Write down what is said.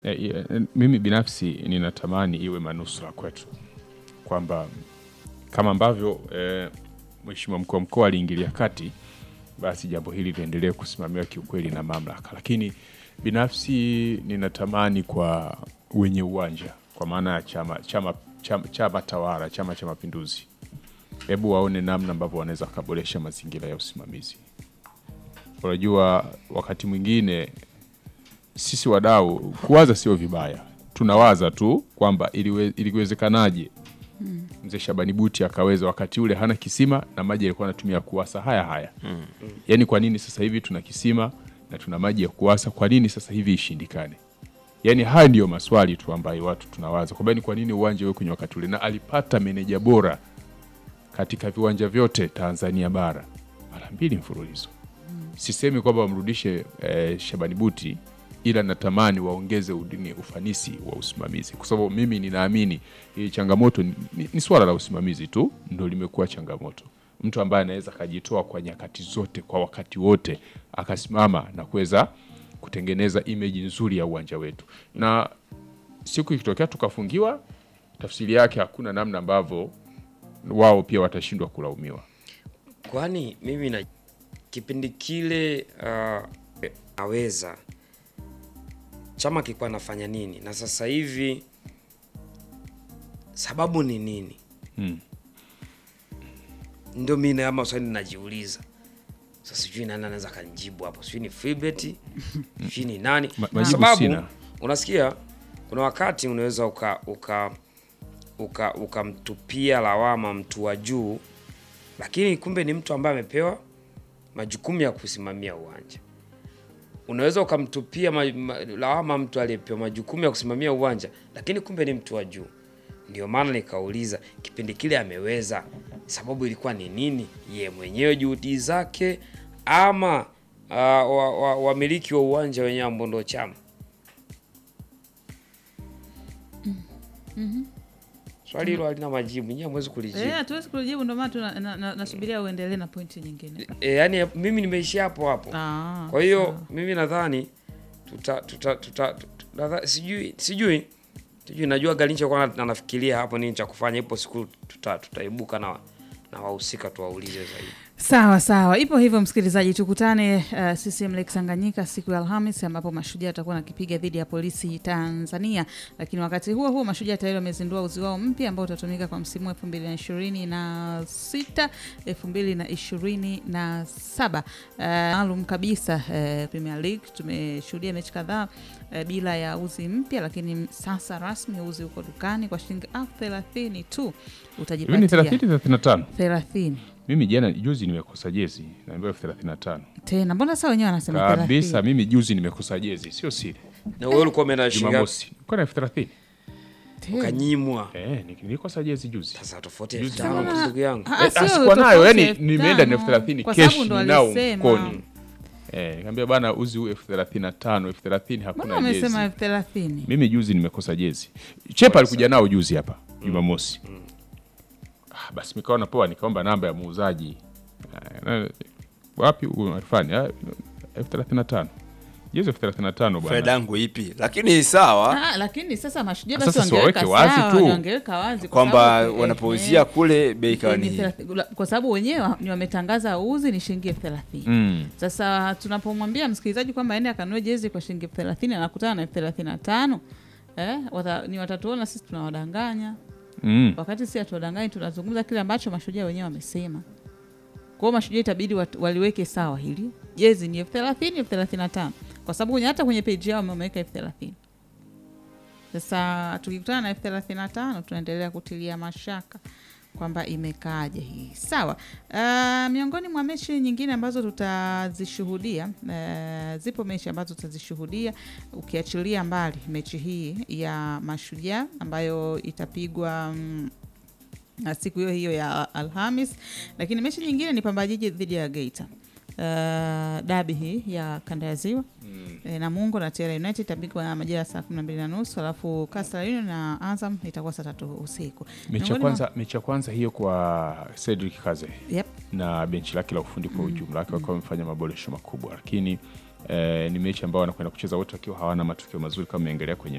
E, e, mimi binafsi ninatamani iwe manusura kwetu kwamba kama ambavyo e, Mheshimiwa mkuu wa mkoa aliingilia kati, basi jambo hili liendelee kusimamiwa kiukweli na mamlaka, lakini binafsi ninatamani kwa wenye uwanja, kwa maana ya chama, chama, chama, chama tawala, Chama cha Mapinduzi, hebu waone namna ambavyo wanaweza wakaboresha mazingira ya usimamizi. Unajua, wakati mwingine sisi wadau kuwaza sio vibaya, tunawaza tu kwamba iliwe- iliwezekanaje mzee Shabani Buti akaweza wakati ule hana kisima na maji alikuwa anatumia kuwasa haya haya. Yaani kwa nini sasa hivi tuna kisima na tuna maji ya kuwasa, kwa nini sasa hivi ishindikane? Yaani haya ndiyo maswali tu ambayo watu tunawaza kwamba ni kwa nini uwanja uwe kwenye wakati ule, na alipata meneja bora katika viwanja vyote Tanzania bara mara mbili mfululizo. Sisemi kwamba wamrudishe eh, Shabani Buti, ila natamani waongeze udini ufanisi wa usimamizi, kwa sababu mimi ninaamini hii changamoto ni, ni, ni swala la usimamizi tu ndo limekuwa changamoto. Mtu ambaye anaweza akajitoa kwa nyakati zote kwa wakati wote akasimama na kuweza kutengeneza imeji nzuri ya uwanja wetu, na siku ikitokea tukafungiwa, tafsiri yake hakuna namna ambavyo wao pia watashindwa kulaumiwa. Kwani mimi na kipindi kile uh, naweza chama kilikuwa nafanya nini na sasa hivi sababu ni nini? Hmm. Ndio mimi na maswali najiuliza. Sasa sijui nani anaweza kanijibu hapo, sijui ni Freebet, sijui ni nani, Ma- kwa majibu sababu sina. unasikia kuna wakati unaweza uka uka uka ukamtupia lawama mtu wa juu, lakini kumbe ni mtu ambaye amepewa majukumu ya kusimamia uwanja. Unaweza ukamtupia ma, ma, lawama mtu aliyepewa majukumu ya kusimamia uwanja, lakini kumbe ni mtu wa juu. Ndio maana nikauliza kipindi kile ameweza, sababu ilikuwa ni nini? Ye mwenyewe juhudi zake, ama uh, wamiliki wa, wamiliki wa uwanja wenyewe ambao ndio chama? Swali hilo halina majibu, nyinyi hamwezi kulijibu. Eh, hatuwezi kujibu, ndio maana tuna- na- na- nasubiria uendelee na pointi nyingine. E, yani mimi nimeishia hapo hapo. Ah, Kwa hiyo sawa. mimi nadhani tuta, tuta, tuta, tuta, nadha- sijui sijui sijui najua Galincha kwa anafikiria hapo nini cha kufanya. Ipo siku tuta, tutaibuka na na wahusika tuwaulize zaidi. Sawa sawa, ipo hivyo msikilizaji, tukutane uh, CCM Lake Tanganyika siku ya Alhamis ambapo Mashujaa atakuwa nakipiga dhidi ya polisi Tanzania. Lakini wakati huo huo Mashujaa tayari wamezindua uzi wao mpya ambao utatumika kwa msimu wa elfu mbili na ishirini na sita elfu mbili na ishirini na saba maalum kabisa. Uh, Premier League tumeshuhudia mechi kadhaa uh, bila ya uzi mpya, lakini sasa rasmi uzi uko dukani kwa shilingi elfu thelathini tu Hivi ni utajipatia 30 35. thelathini Mimi jana juzi nimekosa jezi naambiwa elfu thelathini na tano tena mbona saa wenyewe wanasema kabisa. thelathini? Mimi juzi nimekosa jezi, sio siri. Na wewe ulikuwa umeenda shingapi? Jumamosi kwa na elfu thelathini Tena. Ukanyimwa. eh, ni- nilikosa jezi juzi. Sasa tofauti Juzi elfu tano sana. kwa ndugu yangu. Ah, Eh, sio sikuwa nayo, tofauti yani elfu nimeenda na tano. elfu thelathini Kwa kesh sababu ndo ninao alisema. mkoni. Eh, nikamwambia bana uzi huu elfu thelathini na tano elfu thelathini Mbona hakuna jezi. wamesema elfu thelathini? Mimi juzi nimekosa jezi. Chepa alikuja nao juzi hapa Jumamosi. Ah, basi nikaona poa, nikaomba namba ya muuzaji. Ah, na- Wapi huyu Arfani? Ah, elfu thelathini na tano jezi elfu thelathini na tano faida bwana. yangu ipi? Lakini sawa Ah, lakini sasa mashujaa Sasa basi si wangeweka waweke wazi sawa, tu. wangeweka wazi kwa kwamba sababu, eh, wanapouzia eh, kule bei ikawa ni ni thelathini- la- kwa sababu wenyewe ni wametangaza uzi ni shilingi elfu thelathini. Mm. Sasa tunapomwambia msikilizaji kwamba ende akanunue jezi kwa shilingi elfu thelathini anakutana na elfu thelathini na tano eh, wata, ni watatuona sisi tunawadanganya Mm. wakati si hatuwadanganyi, tunazungumza kile ambacho mashujaa wenyewe wamesema. Kwa hiyo mashujaa itabidi wat- waliweke sawa hili, jezi ni elfu thelathini elfu thelathini na tano kwa sababu kwenye hata kwenye peji yao wameweka elfu thelathini Sasa tukikutana na elfu thelathini na tano tunaendelea kutilia mashaka kwamba imekaaje hii. Sawa. Uh, miongoni mwa mechi nyingine ambazo tutazishuhudia uh, zipo mechi ambazo tutazishuhudia ukiachilia mbali mechi hii ya Mashujaa ambayo itapigwa mm, na siku hiyo hiyo ya Alhamis, lakini mechi nyingine ni Pamba Jiji dhidi ya Geita. Uh, dabi hii ya kanda ya ziwa e, Namungo na Tere United itapigwa majira ya saa kumi na mbili na nusu alafu Coastal Union na Azam itakuwa saa tatu usiku. Mechi ya Miongoni mwa- kwanza, mechi ya kwanza hiyo kwa Cedric Kaze Yep. na benchi lake la ufundi kwa ujumla wake wakiwa wamefanya maboresho makubwa, lakini eh, ni mechi ambayo wanakwenda kucheza wote wakiwa hawana matokeo mazuri kama imeengelea kwenye